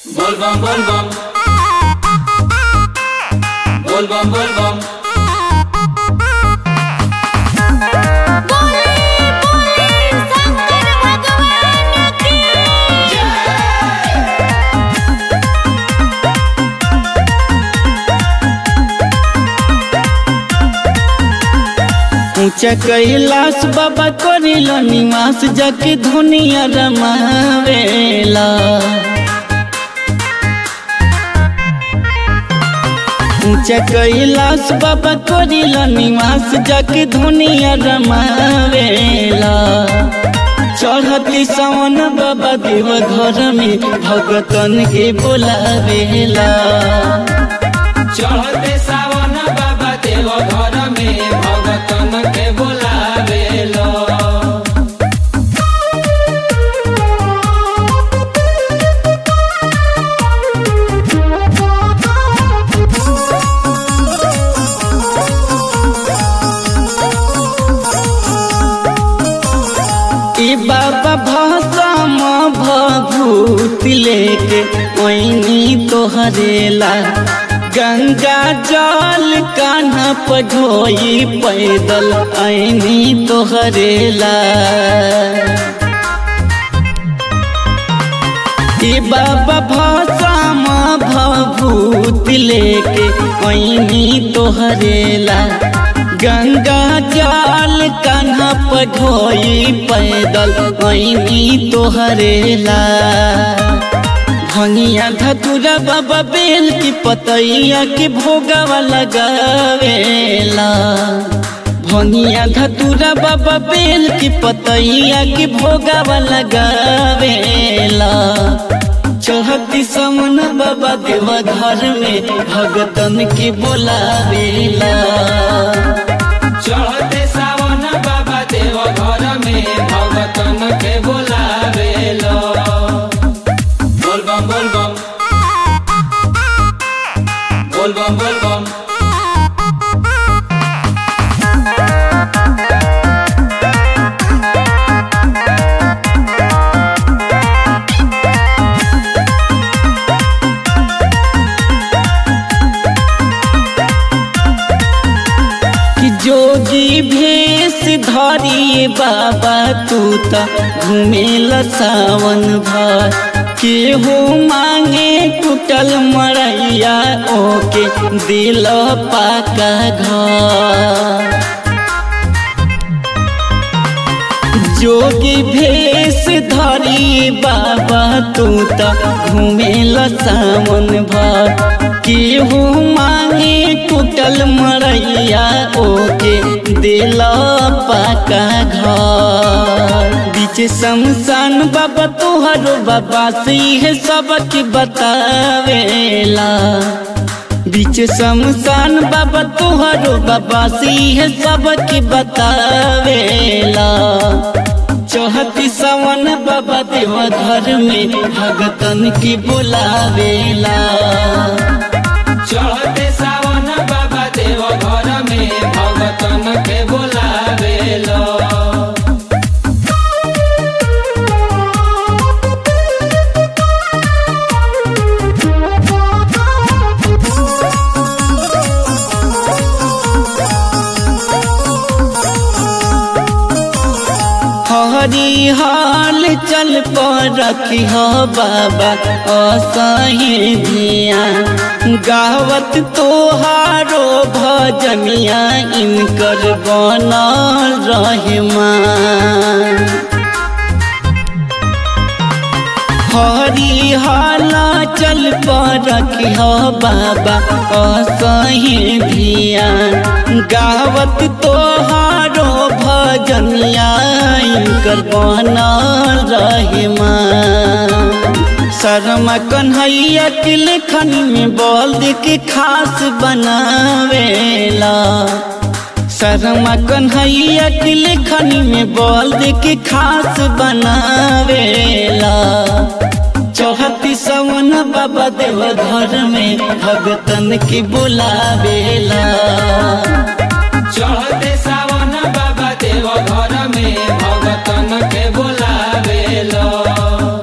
Volvam, volvam. Volvam, volvam. बोले बोले शंकर भगवान की ऊंचा कैलाश बाबा करिल निवास जाके धुनिया रमावेला ऊंचा कैलाश बाबा करिल निवास जाके धुनिया रमावेला चढ़ती सवन बाबा देव घर में भगतन के बोलावेला चढ़ते सावन बाबा देव घर में भगतन के बोलावेलो ई बाबा भसम भभूत लेके ओइनी तोहरेला गंगा जल कान्हा पढ़ोई पैदल ऐनी तोहरेला ई बाबा भसम भभूत लेके ओइनी तोहरेला गंगा जल कान्हा पढ़ोई पैदल ऐनी तोहरेला भंगिया धतुरा बाबा बेल की पतैया के भोगावा लगावेला भंगिया धतुरा बाबा बेल की पतैया के भोगावा लगावेला चढ़ती समन बाबा देवा घर में भगतन के बोलावेला चढ़ते सावन बाबा देव घर में भगतन के बोलावेलो बोलबम बोलबम बोलबम बोलबम कि जोगी भेष धरिए बाबा तू त घुमेल सावन भर केहू मांगे टूटल मरैया ओके दिल पाका घर जोगी भेष धरी बाबा तू त घुमेल सावन भर केहू मांगे टूटल मरैया ओके दिल पाका घर बीच शमशान बाबा तोहरो बाबा से है सबक बतावेला बीच शमशान बाबा तोहरो बाबा से है सबक बतावेला चौहती सवन बाबा देव घर में भगतन की बुलावेला चढ़ते सावन बाबा देव घर में भगतन के बोलावेलो हरी हाल चल पर रखी हो बाबा असही धिया गावत तोहारो भजनिया इनकर बनल रहमान हरी हाला चल पर रखी हो बाबा असही धिया गावत तोहारो भजनिया इनकर बनल रहमान शर्मा कन्हैया के लेखन में बोल दे के खास बनावेला शर्मा कन्हैया के लेखन में बोल दे के खास बनावेला चौहती सवन बाबा देव घर में भगतन की बुलावेला चढ़ते सावन बाबा देव घर में भगतन के बोलावेलो